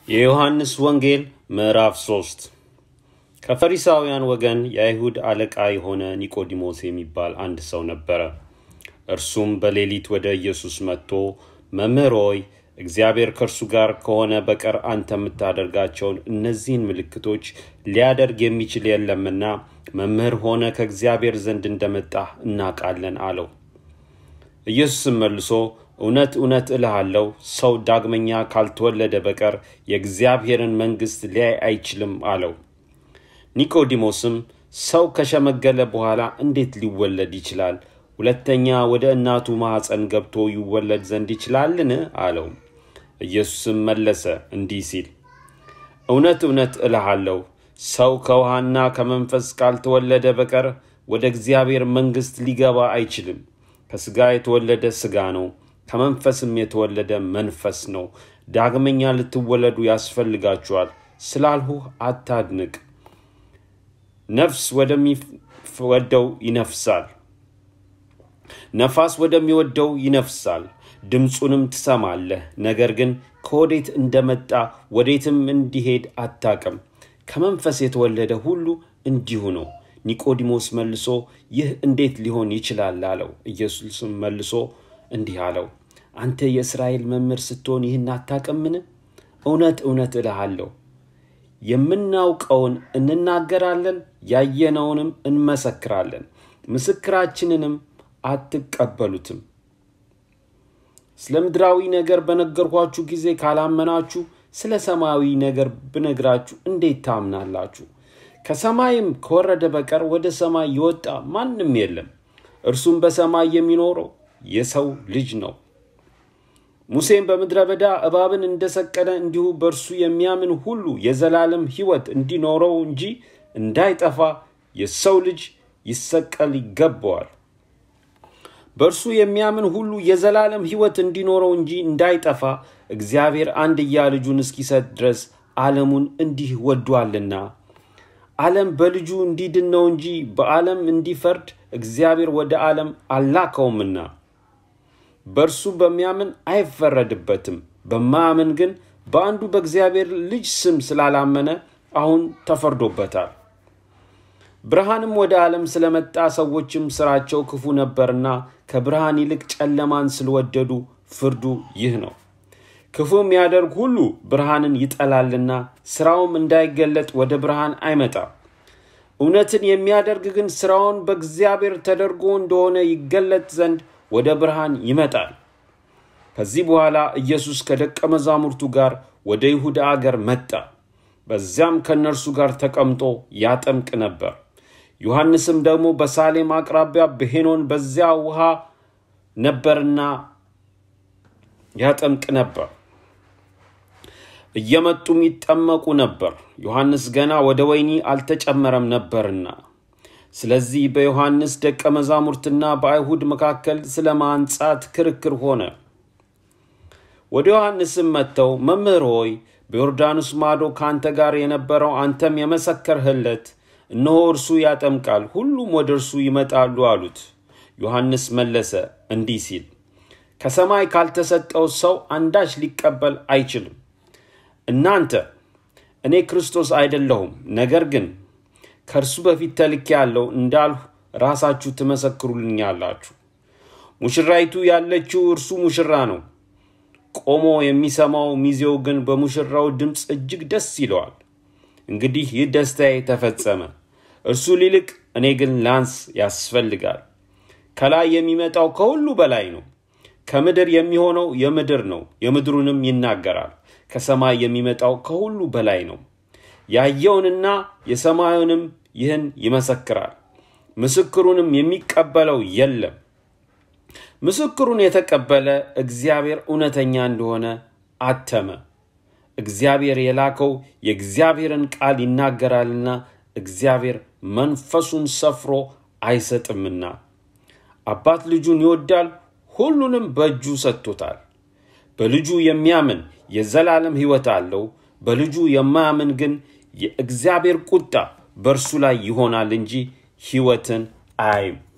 የዮሐንስ ወንጌል ምዕራፍ 3 ከፈሪሳውያን ወገን የአይሁድ አለቃ የሆነ ኒቆዲሞስ የሚባል አንድ ሰው ነበረ። እርሱም በሌሊት ወደ ኢየሱስ መጥቶ መምህር ሆይ እግዚአብሔር ከእርሱ ጋር ከሆነ በቀር አንተ የምታደርጋቸውን እነዚህን ምልክቶች ሊያደርግ የሚችል የለምና መምህር ሆነ ከእግዚአብሔር ዘንድ እንደመጣህ እናውቃለን አለው። ኢየሱስም መልሶ እውነት እውነት እልሃለሁ ሰው ዳግመኛ ካልተወለደ በቀር የእግዚአብሔርን መንግሥት ሊያይ አይችልም አለው። ኒቆዲሞስም ሰው ከሸመገለ በኋላ እንዴት ሊወለድ ይችላል? ሁለተኛ ወደ እናቱ ማኅፀን ገብቶ ይወለድ ዘንድ ይችላልን? አለው። ኢየሱስም መለሰ እንዲህ ሲል እውነት እውነት እልሃለሁ ሰው ከውሃና ከመንፈስ ካልተወለደ በቀር ወደ እግዚአብሔር መንግሥት ሊገባ አይችልም። ከሥጋ የተወለደ ሥጋ ነው፣ ከመንፈስም የተወለደ መንፈስ ነው። ዳግመኛ ልትወለዱ ያስፈልጋችኋል ስላልሁህ አታድንቅ። ነፍስ ወደሚወደው ይነፍሳል፣ ነፋስ ወደሚወደው ይነፍሳል፣ ድምፁንም ትሰማለህ፣ ነገር ግን ከወዴት እንደመጣ ወዴትም እንዲሄድ አታቅም። ከመንፈስ የተወለደ ሁሉ እንዲሁ ነው። ኒቆዲሞስ መልሶ ይህ እንዴት ሊሆን ይችላል አለው። ኢየሱስም መልሶ እንዲህ አለው፣ አንተ የእስራኤል መምህር ስትሆን ይህን አታቅምን? እውነት እውነት እልሃለሁ የምናውቀውን እንናገራለን፣ ያየነውንም እንመሰክራለን፣ ምስክራችንንም አትቀበሉትም። ስለ ምድራዊ ነገር በነገርኳችሁ ጊዜ ካላመናችሁ ስለ ሰማያዊ ነገር ብነግራችሁ እንዴት ታምናላችሁ? ከሰማይም ከወረደ በቀር ወደ ሰማይ የወጣ ማንም የለም፣ እርሱም በሰማይ የሚኖረው የሰው ልጅ ነው። ሙሴም በምድረ በዳ እባብን እንደሰቀለ እንዲሁ በእርሱ የሚያምን ሁሉ የዘላለም ሕይወት እንዲኖረው እንጂ እንዳይጠፋ የሰው ልጅ ይሰቀል ይገባዋል። በእርሱ የሚያምን ሁሉ የዘላለም ሕይወት እንዲኖረው እንጂ እንዳይጠፋ እግዚአብሔር አንድያ ልጁን እስኪሰጥ ድረስ ዓለሙን እንዲህ ወዷልና። ዓለም በልጁ እንዲድን ነው እንጂ በዓለም እንዲፈርድ እግዚአብሔር ወደ ዓለም አላከውምና። በእርሱ በሚያምን አይፈረድበትም። በማያምን ግን በአንዱ በእግዚአብሔር ልጅ ስም ስላላመነ አሁን ተፈርዶበታል። ብርሃንም ወደ ዓለም ስለመጣ ሰዎችም ሥራቸው ክፉ ነበርና ከብርሃን ይልቅ ጨለማን ስለወደዱ ፍርዱ ይህ ነው። ክፉ የሚያደርግ ሁሉ ብርሃንን ይጠላልና ሥራውም እንዳይገለጥ ወደ ብርሃን አይመጣም። እውነትን የሚያደርግ ግን ሥራውን በእግዚአብሔር ተደርጎ እንደሆነ ይገለጥ ዘንድ ወደ ብርሃን ይመጣል። ከዚህ በኋላ ኢየሱስ ከደቀ መዛሙርቱ ጋር ወደ ይሁዳ አገር መጣ። በዚያም ከእነርሱ ጋር ተቀምጦ ያጠምቅ ነበር። ዮሐንስም ደግሞ በሳሌም አቅራቢያ በሄኖን በዚያ ውሃ ነበርና ያጠምቅ ነበር። እየመጡም ይጠመቁ ነበር፣ ዮሐንስ ገና ወደ ወይኒ አልተጨመረም ነበርና። ስለዚህ በዮሐንስ ደቀ መዛሙርትና በአይሁድ መካከል ስለ ማንጻት ክርክር ሆነ። ወደ ዮሐንስም መጥተው መምህር ሆይ በዮርዳኖስ ማዶ ከአንተ ጋር የነበረው አንተም የመሰከርህለት እነሆ እርሱ ያጠምቃል፣ ሁሉም ወደ እርሱ ይመጣሉ አሉት። ዮሐንስ መለሰ እንዲህ ሲል ከሰማይ ካልተሰጠው ሰው አንዳች ሊቀበል አይችልም። እናንተ እኔ ክርስቶስ አይደለሁም፣ ነገር ግን ከእርሱ በፊት ተልኬ ያለው እንዳልሁ ራሳችሁ ትመሰክሩልኛላችሁ። ሙሽራይቱ ያለችው እርሱ ሙሽራ ነው። ቆሞ የሚሰማው ሚዜው ግን በሙሽራው ድምፅ እጅግ ደስ ይለዋል። እንግዲህ ይህ ደስታዬ ተፈጸመ። እርሱ ሊልቅ እኔ ግን ላንስ ያስፈልጋል። ከላይ የሚመጣው ከሁሉ በላይ ነው። ከምድር የሚሆነው የምድር ነው፣ የምድሩንም ይናገራል። ከሰማይ የሚመጣው ከሁሉ በላይ ነው። ያየውንና የሰማዩንም ይህን ይመሰክራል። ምስክሩንም የሚቀበለው የለም። ምስክሩን የተቀበለ እግዚአብሔር እውነተኛ እንደሆነ አተመ። እግዚአብሔር የላከው የእግዚአብሔርን ቃል ይናገራልና እግዚአብሔር መንፈሱን ሰፍሮ አይሰጥምና። አባት ልጁን ይወዳል፣ ሁሉንም በእጁ ሰጥቶታል። በልጁ የሚያምን የዘላለም ሕይወት አለው። በልጁ የማያምን ግን የእግዚአብሔር ቁጣ በእርሱ ላይ ይሆናል እንጂ ሕይወትን አያይም።